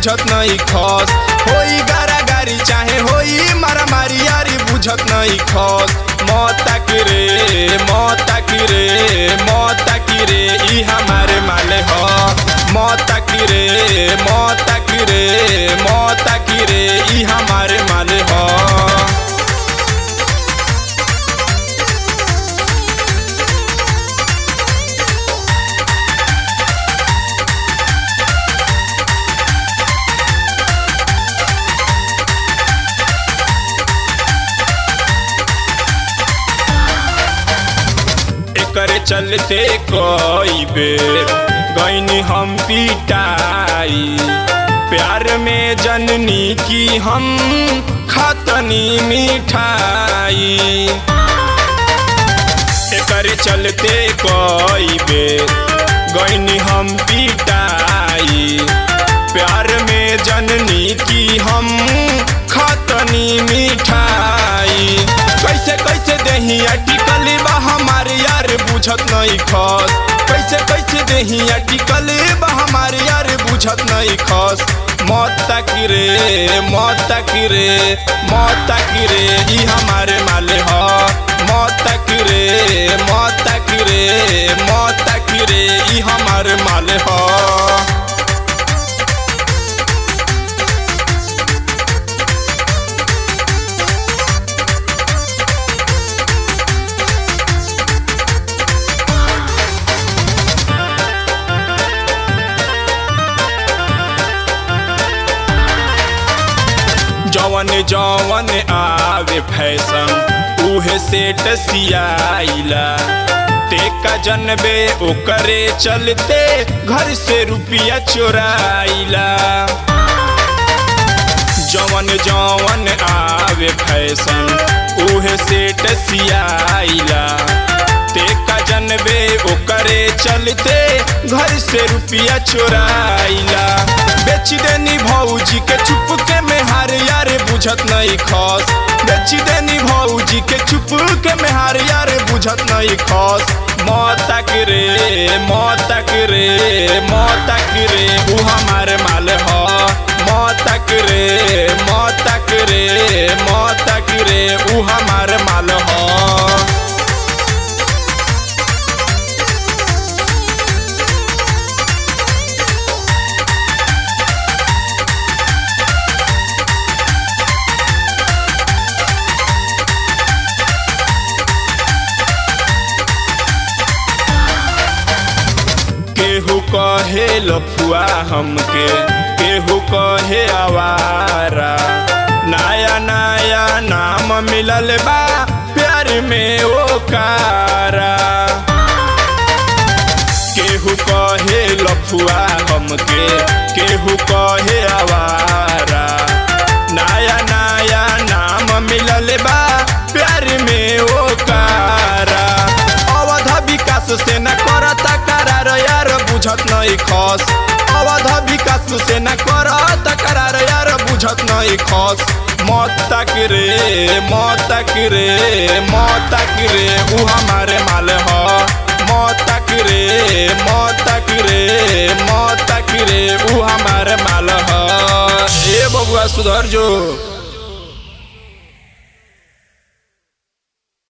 बुझत नहीं खस होई गारा गारी चाहे होई मारा मारी यारी बुझत नहीं खस मौता की रे मौता की रे मौता की रे ई हमारे माले ह मौता की रे मौता की रे मौता की रे ई हमारे माले ह एकरे चलते कई बेर गईनी हम पिटाई प्यार में जननी की हम खतनी मिठाई एकरे चलते कई बेर गईनी हम पिटाई प्यार में जननी की हम खतनी मिठाई कैसे कैसे देही टिकल बा हमारे यार बुझत नहीं खस कैसे कैसे देही टिकल बा हमारे यार बुझत नहीं खस मौत की रे मौत की रे मौत की रे ई हमारे माले ह मौत की रे मौत की रे मौत की रे ई हमारे माले ह जवन जवन आवे फैशन उहे सेट सियाइला तेका जनबे ओकरे चलते घर से रुपया चोराइला जवन जवन आवे फैशन उहे सेट सियाइला तेका जनबे ओकरे चलते घर से रुपया चोराइला बेच देनी भौजी के चुप के में हार यार बुझत नहीं खस बेच देनी भौजी के चुप के में हार यार बुझत नहीं खस मौत की रे मौत की रे मौत की रे ऊ हमारे माल ह मौत की रे मौत की रे मौत की रे ऊ हमारे माल ह केहू कहे लफुआ हमके केहू कहे आवारा नया नया नाम मिलल बा प्यार में ओ कारा केहू कहे लफुआ हमके केहू कहे आवारा नया नया नाम मिलल बा प्यार में ओ कारा अवध विकास से न करता करार यार बुझत नहीं खस अवध विकास से न करता करार यार बुझत नहीं खस मौत की रे मौत की रे मौत की रे ऊ हमारे माल ह मौत की रे मौत की रे मौत की रे ऊ हमारे माल ह ए बबुआ सुधर जो